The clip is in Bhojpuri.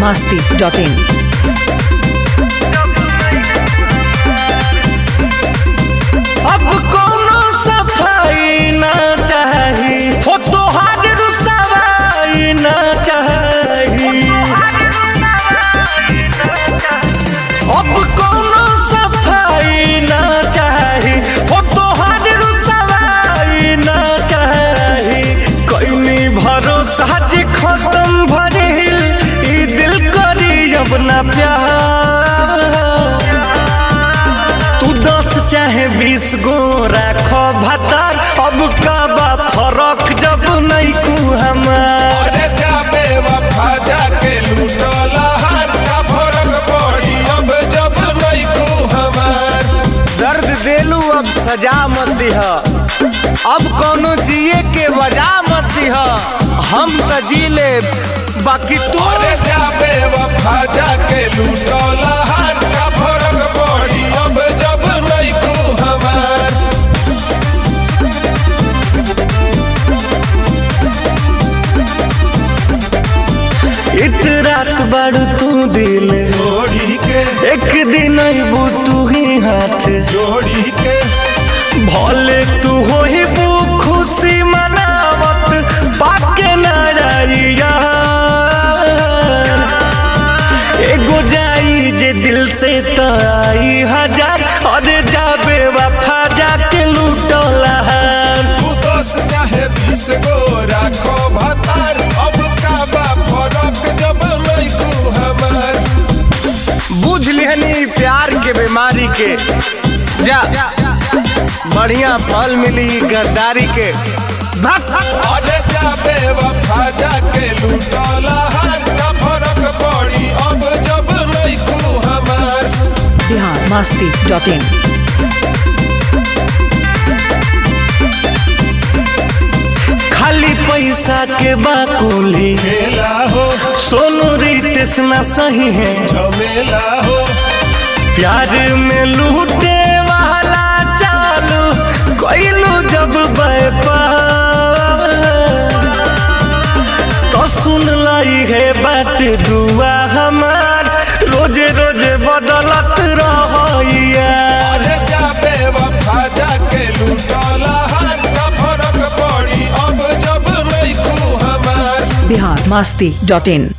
masti.in. अब कोनो सफाई ना चाही हो तोहार रुसवाई ना चाही अब कोनो सफाई ना चाही हो तोहार रुसवाई ना चाही कईनी भरोसा जे खत्म भरिल ई दिल करी अब ना प्यार तू दस चाहे बीस गो राखो भतार अब का बा फरक जब नहीं कू हमार अरे जाबे वफा जाके लूटला हार का फरक पड़ी अब जब नहीं को हमार दर्द देलू अब सजा मत दिह अब कोनो जिए के वजह मत दिह हम त जी ले बाकी तू अरे जाबे वफा जाके लूटला हार का फरक पड़ी अब जब नहीं को हमार इत रात बाड़ू तू दिल जोड़ी के एक दिन अबू तू ही हाथ जोड़ी के भले तू हो ही बू खुशी मनावत पाके नारिया एगो जाई जे दिल से तो आई हजार अरे जाबे वफा जाके लूटला तू दस चाहे बीस गो राखो भतार अब का बा फरक जब नहीं को हमार बुझ लिहनी प्यार के बीमारी के जा बढ़िया फल मिली गद्दारी के धक अरे जाबे वफा जाके लूटला हार का फरक पड़ी अब जब नहीं को हमार Bihar masti.in. खाली पैसा के बाकुली खेला हो सोनू रितेश ना सही है झमेला हो प्यार में लूटे वाला चालू कोइलू जब व्यापार तो सुन लाई है बात दुआ हमार रोजे रोजे बदलत रहिया अरे जाबे वफा जाके लूटला हार का फरक पड़ी अब जब नहीं को हमार Bihar masti.in.